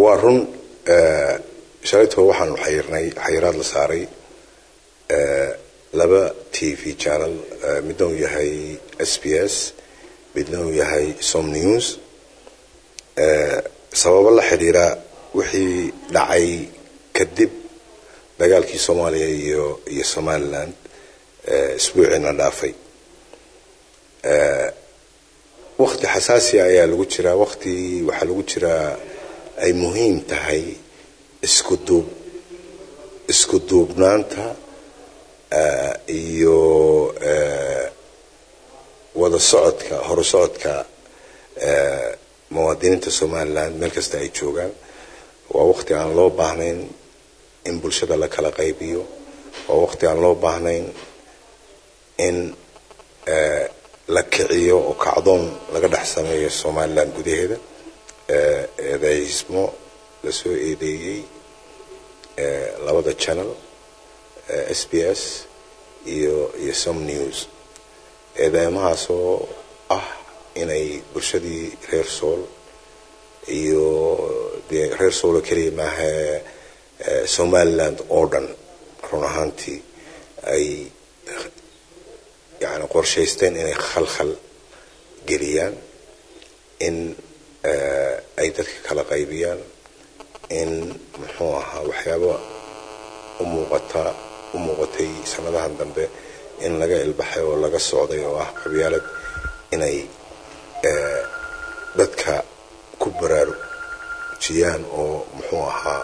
waa run shalaytoo waxaanu xayirnay xayiraad la saaray laba t v channel midna uu yahay s b s midna uu yahay som news sababo la xidhiira wixii dhacay kadib dagaalkii soomaaliya iyo iyo somaliland isbuuciina dhaafay wakti xasaasiya ayaa lagu jiraa wakti waxaa lagu jiraa ay muhiim tahay isku duub isku duubnaanta iyo wada socodka horu socodka muwaadiniinta somaliland meel kasta ay joogaan waa wakti aan loo baahnayn in bulshada la kala qaybiyo waa wakti aan loo baahnayn in la kiciyo oo kacdoon laga dhex sameeyo somaliland gudaheeda eedaysmo lasoo eedeeyey labada channel s b s iyo iyo som news eedeymahaasoo ah inay bulshadii reer sool iyo dee reer soolo keliya maaha somaliland oo dhan run ahaantii ay yani qorshaysteen inay khalkhal geliyaan in ay dadka kala qaybiyaan in muxuu ahaa waxyaaba umuuqata u muuqatay sanadahan dambe in laga ilbaxay oo laga socday oo ah qabyaalad inay dadka ku baraarujiyaan oo muxuu ahaa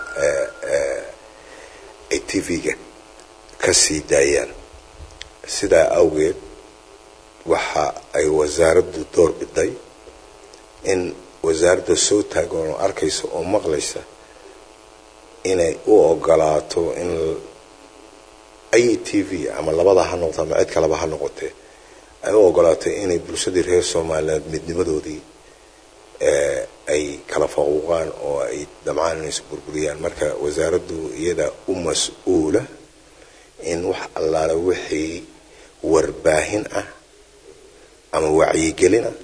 ay t v-ga ka sii daayaan sidaa awgeed waxa ay wasaaraddu door biday in wasaaradda soo taagan oo arkaysa oo maqlaysa inay u ogolaato in ay t v ama labada ha noqoto ama cid kaleba ha noqotee ay u ogolaato inay bulshadii reer somaliland midnimadoodii ay kala faquuqaan oo ay damcaan inaysu burburiyaan marka wasaaraddu iyada u mas-uula in wax allaale wixii warbaahin ah ama wacyigelin ah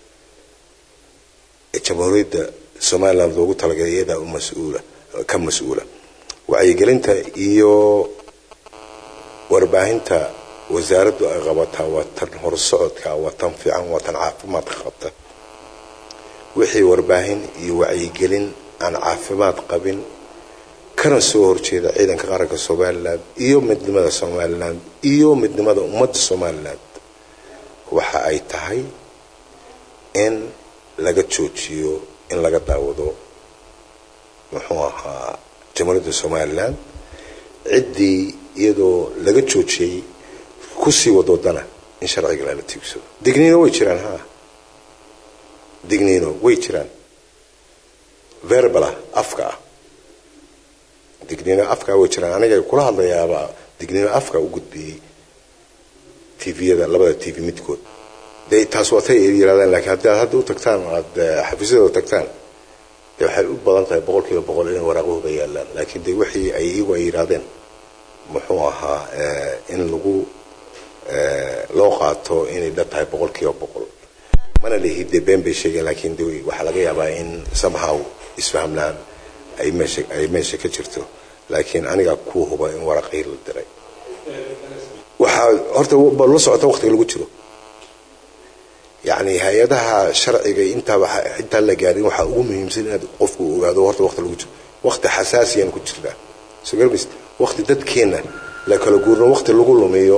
ee jamhuuriyadda somaliland loogu talagalay iyadaa u mas-uula ka mas-uula wacyigelinta iyo warbaahinta wasaaraddu ay qabataa waa tan horsocodka waa tan fiican waa tan caafimaadka qabta wixii warbaahin iyo wacyigelin aan caafimaad qabin kana soo horjeeda ciidanka qaranka somaliland iyo midnimada somaliland iyo midnimada ummadda somaliland waxa ay tahay in laga joojiyo in laga daawado muxuu ahaa jamhuuriyadda somaliland ciddii iyadoo laga joojiyey kusii wadoodana in sharciga lala tiigsado digniino way jiraan ha digniino way jiraan verbala afka ah digniino afkaa way jiraan aniga kula hadlayaaba digniino afka u gudbiyey tviyada labada t v midkood de taas waa tay yirahdaan lakiin haddii aad hadda u tagtaan aada xafiisyadooda tagtaan de waxay u badan tahay boqol kiiba boqol in waraaqahooda yaalaan laakiin de wixii ay iyagu ay yidhahdeen muxuu ahaa in lagu loo qaato inay dhan tahay boqol kiiba boqol mana lihi dee been bay sheegeen laakiin de waxaa laga yaabaa in somehow isfahmlaan ay meesha ay meesha ka jirto laakiin anigaa ku huba in waraqihii la diray waxaa horta la socota waqtiga lagu jiro yani hay-adaha sharciga intaa intaan la gaarin waxaa ugu muhiimsan inaad qofku ogaado horta waqti lagu jiro waqti xasaasiyaan ku jirnaa soo garmis waqti dadkeena la kala guurno waqti lagu lumiyo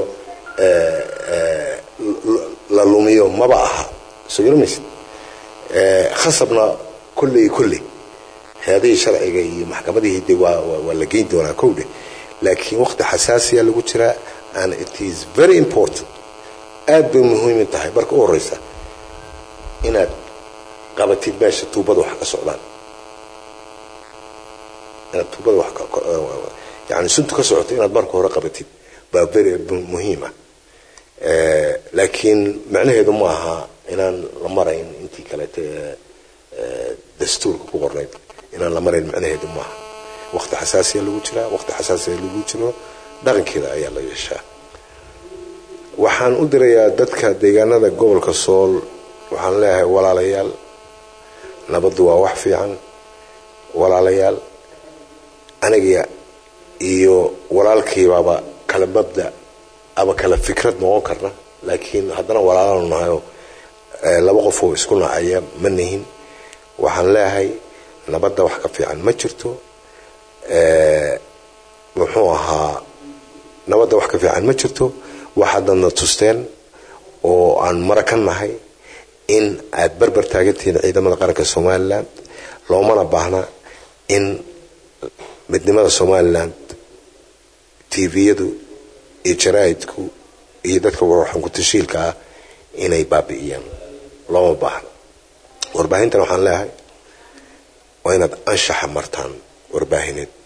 la lumiyo maba aha soo garmis khasabna kolley kolley hay-adihii sharciga iyo maxkamadihii de waa waa la geyn doonaa kowdhe laakiin waqti xasaasiya lagu jiraa and it is very important aad bay muhiimin tahay marka u horeysa inaad qabatid meesha tuubada wax ka socdaan inaad tuubada wax yani suntu ka socoto inaad marka hore qabatid baa very muhiima laakiin macnaheedu ma aha inaan la marayn intii kaleete dastuurka ku qornayd inaan la marayn macnaheedu maaha waqti xasaasiya lagu jiraa waqti xasaasiya lagu jiro dhaqankeeda ayaa la yeeshaa waxaan u dirayaa dadka deegaanada gobolka sool waxaan leeyahay walaalayaal nabaddu waa wax fiican walaalayaal aniga iyo walaalkiibaaba kala mabda ama kala fikrad noqon karna laakiin haddana walaalanu nahayo laba qofoo isku nacaya ma nihin waxaan leeyahay nabadda wax ka fiican ma jirto muxuu ahaa nabadda wax ka fiican ma jirto waxaadadna tusteen oo aan mara ka nahay in aad berber taagantihiin ciidamada qaranka somalilan loomana baahna in midnimada somalilan tviyadu iyo jaraa'idku iyo dadka warxankutashiilka ah inay baabi'iyaan looma baahna warbaahintan waxaan leeyahay waa inaad anshaxa martaan warbaahineed